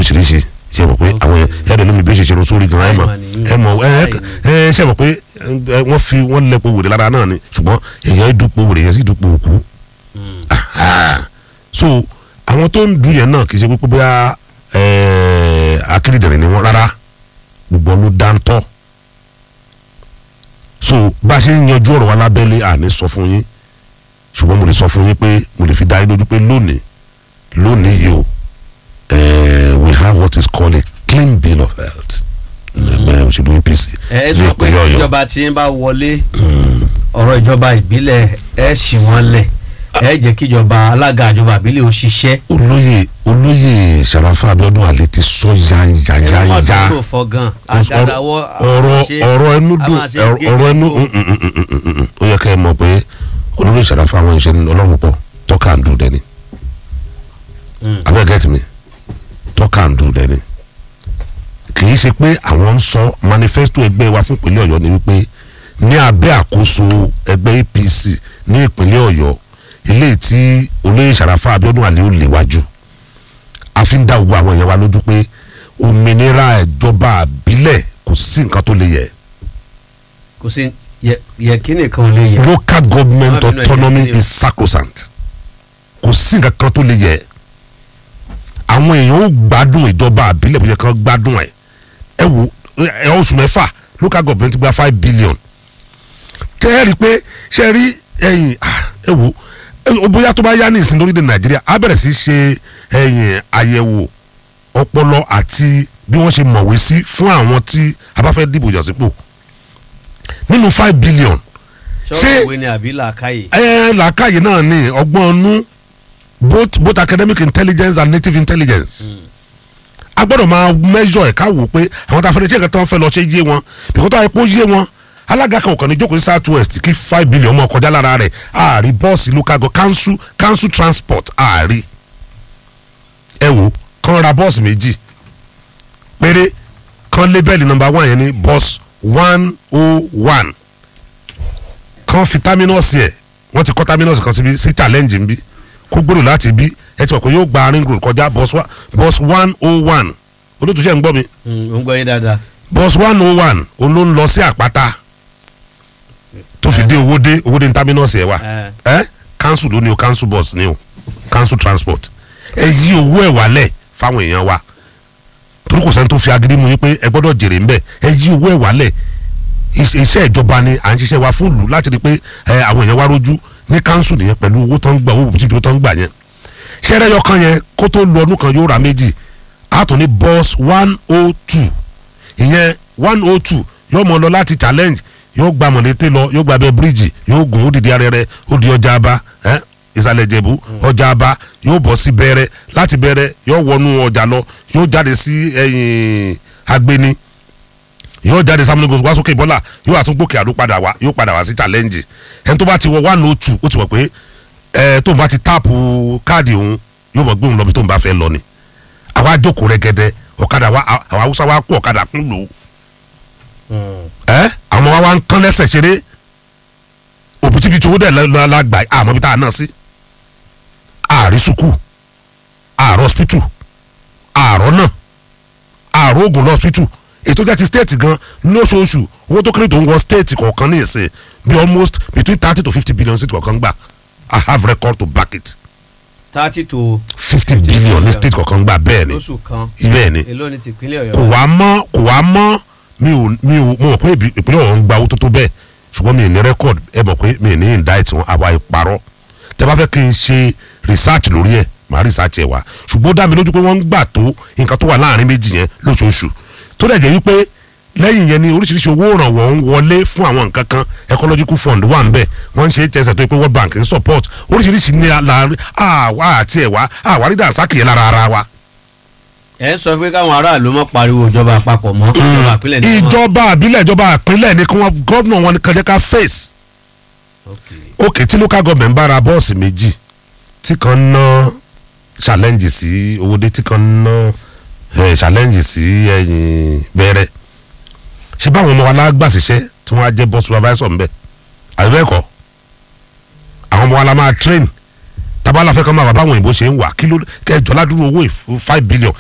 lóríṣiríṣi ṣe mọ̀ pé àwọn ẹ̀rọ lómi bí ó ṣe ṣe sórí gan ẹ̀ mọ̀ ẹ̀ mọ̀ ẹ̀ ẹ̀ ṣe mọ̀ pé ẹ̀, wọ́n fi wọ́n lẹ́pọ̀ wèrè lára náà ni ṣùgbọ́n èèyàn ìdúpọ̀ wèrè yẹn sì dúpọ̀ òkú Ah, so àwọn tó ń dùn yẹn náà kì í ṣe pé bóyá ẹ̀, akérèdèrè ni wọ́n rárá gbogbo wọn ló dáńtọ́ so bá a ṣe ń yanjú ọ̀rọ̀ wa lábẹ́lé àní sọ fún yín ṣùgbọ́n mo lè sọ fún yín pé mo lè fi dá yín lójú pé lónìí lónìí yìí o eh, we have what is called a clean bill of health ẹgbẹ́ òṣèlú APC ẹ ní sọ pé ìpínlẹ̀ Ọ̀yọ́ ìjọba tí ń bá wọlé ọ̀rọ̀ ìjọba ìbílẹ̀ ẹ ṣì wọ́n lẹ̀ ẹ jẹ́ kí ìjọba alága ìjọba ìbílẹ̀ ó ṣiṣẹ́. olóyè olóyè Sàràfà Abíọ́dún Àlè ti sọ yányányányá ọdún tó fọ gan àgàdàwọ ọ̀rọ̀ ọ̀rọ̀ ẹnu dùn ọ̀rọ̀ ẹnu mm, mm, mm, mm, mm, mm. ó yẹ kẹ́ ẹ mọ̀ pé olóyè Sàràfà àwọn ìṣẹ́ ọlọ́run pọ̀ tọ́ka ń dùn dẹ́ni abẹ́ gẹ́tì mi tọ́ka ń dùn dẹ́ni kì í ṣe pé àwọn ń sọ manifesto ẹgbẹ́ wa fún ìpínlẹ̀ Ọ̀yọ́ ni wípé ní abẹ́ àkóso ẹgbẹ́ APC ní ìpínlẹ̀ Ọ̀yọ́ eléyìí tí olóyè Sàràfà Abíọ́dún Àlè ó léwájú a fi ń dá gbogbo àwọn èèyàn wa lójú pé òmìnira ìjọba àbílẹ̀ kò sí nǹkan tó lè yẹ kò sí yẹ yẹ kí nìkan ò lè yẹ. local government Má bínú, ẹ jẹ́ autonomy kí ni o. is sacrosanct kò sí nǹkan kan tó lè yẹ àwọn èèyàn ó gbádùn ìjọba àbílẹ̀ bó yẹ kán gbádùn ẹ̀ ẹ wo ẹ oṣù mẹ́fà local government gba five billion tẹ́ ẹ rí i pé ṣe rí ẹ̀yìn ah, ẹ wo ẹ- bóyá tó bá yá ní ìsìn lórílẹ̀ nàìjíríà á bẹ̀rẹ̀ sí ṣe ẹ̀yìn àyẹ̀wò ọpọlọ àti bí wọ́n ṣe mọ̀wé sí fún àwọn tí a bá fẹ́ dìbò yàn sípò nínú five billion sọ́wọ́ ṣé- ìwé ni àbí làákàyè. ẹ làákàyè náà ni ọgbọ́n ọnú both both academic intelligence and native intelligence a gbọ́dọ̀ máa measure ẹ̀ ká wò pé àwọn tá a fẹ́rẹ̀ tí ẹ̀ka tó ń fẹ́ lọ ṣe yé wọn bìkọ́ tó àìpó yé wọn alága kan òkànnì jókòó sí south west kí five billion mọ̀ kọjá lára rẹ̀ ààrí bọ́ọ̀sì local go council council transport ààrí ẹ wò kàn ra bọ́ọ̀sì méjì péré kan lébẹ́lì number one yẹn ní bus one oh one kan fi terminus yẹ wọ́n ti kọ́ terminus kan síbi sí challenge ń bí kó gbèrò láti bí ẹ ti mọ̀ pé yóò gba ring road kọjá bus wa bus one oh one olótúnṣe ń gbọ́ mi ó ń gbọ́ yín dáadáa. bus one oh one òun ló ń lọ sí àpáta tó fi dé owódé owódé ní terminus yẹ wa ẹ ẹ council ló ní o council bus ní o council transport ẹ yí owó ẹ wálẹ̀ fáwọn èèyàn wa torí kò sẹ́ni tó fi agídí mu yín pé ẹ gbọ́dọ̀ jèrè ńbẹ̀ ẹ yí owó ẹ wálẹ̀ Is- iṣẹ́ ìjọba ni à ń ṣiṣẹ́ wa fún ìlú láti rí i pé ẹ àwọn èèyàn wa rójú ní council nìyẹn pẹ̀lú owó tó ń gbà owó bùtìbí tó ń gbà yẹn ṣẹ́rẹ́ yọkan yẹn kó tó lu ọdún kan yóò ra méjì a tún ní bus one oh two ìyẹn one oh two yóò mọ lọ láti challenge yóò gba mọ̀lété lọ yóò gba abẹ́ bíríìjì yóò gùn ó dìde arẹrẹ ó di ọjà aba ẹ ìsàlẹ̀ ìjẹ̀bú ọjà aba yóò bọ̀ sí bẹ̀rẹ̀ láti bẹ̀rẹ̀ yóò wọnú ọjà lọ yóò jáde sí ẹ̀yìn agbeni yóò jáde sámúlẹ́gò wá sókè bọ́là yóò àtúngbòkè àdó padà wá yóò padà wá sí challenge ẹni tó bá ti wọ one oh two ó ti mọ̀ pé ẹ tóun bá ti táàpù káàdì òun yóò mọ̀ gbóhùn lọ bí tóun bá fẹ́ lọ ni àwa jókòó rẹ́gẹ́dẹ́ ọ̀kadà wa àwọn haúsá wa kó ọ̀kadà kún lò ó ẹ àwọn wa wa ń kán lẹ́sẹ̀ ṣeré òbítíbitì owó dẹ̀ lọ la gbà àmọ́ bí tá a náà sí ààrí sùkú ààrọ̀ hospital ààrọ̀ náà ààrọ̀ oògùn lọ hospital ètò jẹ́ ti state gan lóṣooṣù owó tó kéré tó ń wọ state kọ̀ọ̀kan ní ìsìn bí almost between thirty to fifty billion state kọ̀ọ̀kan gbà i have record to back it thirty to fifty billion ní state kọ̀ọ̀kan gbà bẹ́ẹ̀ ni lóṣù kan bẹ́ẹ̀ ni èló ni tìpínlẹ̀ kò ọ̀yọ́. wá mọ́ kò wá mọ́ mi ò mi ò mo mọ̀ pé ìbí- ìpínlẹ̀ ọ̀hún ń gba owó tó tó bẹ́ẹ̀ ṣùgbọ́n mi ì ní record ẹ mọ̀ pé mi ì ní indict wọn àwa ìparọ́ tẹ bá fẹ́ kí n ṣe research lórí ẹ̀ màá research ẹ̀ wá ṣùgbọ́n ó dá mi lójú pé wọ́n ń gbà tó nǹkan tó wà láàrin méjì yẹn lóṣooṣù tó dẹ̀ jẹ́ wípé lẹ́yìn yẹn ni oríṣiríṣi owó ìrànwọ́ ń wọlé fún àwọn nǹkan kan ecological fund wà ń bẹ̀ wọ́n ń ṣe tẹ̀sẹ̀ tó pé world bank ń support oríṣiríṣi ní láàrin àwa àti ẹ̀wá àwárí dàsákì yẹn lára ara wa ẹ ń sọ pé káwọn aráàlú mọ pariwo ìjọba àpapọ̀ mọ́ ìjọba àpilẹ̀ ní wọn. ìjọba àbílẹ̀ ìjọba àpínlẹ̀ ni kí wọ́n gọ́vnà wọn kan jẹ́ ká face Okay. òkè tí local government bá ra bọ́ọ̀sì méjì tí kan ná challenge sí owóde tí kan ná eh, challenge sí ẹ̀yìn bẹ̀rẹ̀ ṣé báwọn ọmọ wa lágbà ṣiṣẹ́ tí wọ́n á jẹ́ bus supervisor ń bẹ̀ àbẹ́ẹ̀kọ́ àwọn ọmọ wa la máa train tabala fẹ́ kọ́ máa wà báwọn òyìnbó ṣe ń wà kí ló kẹjọ ládùúgbò owó yìí, five billion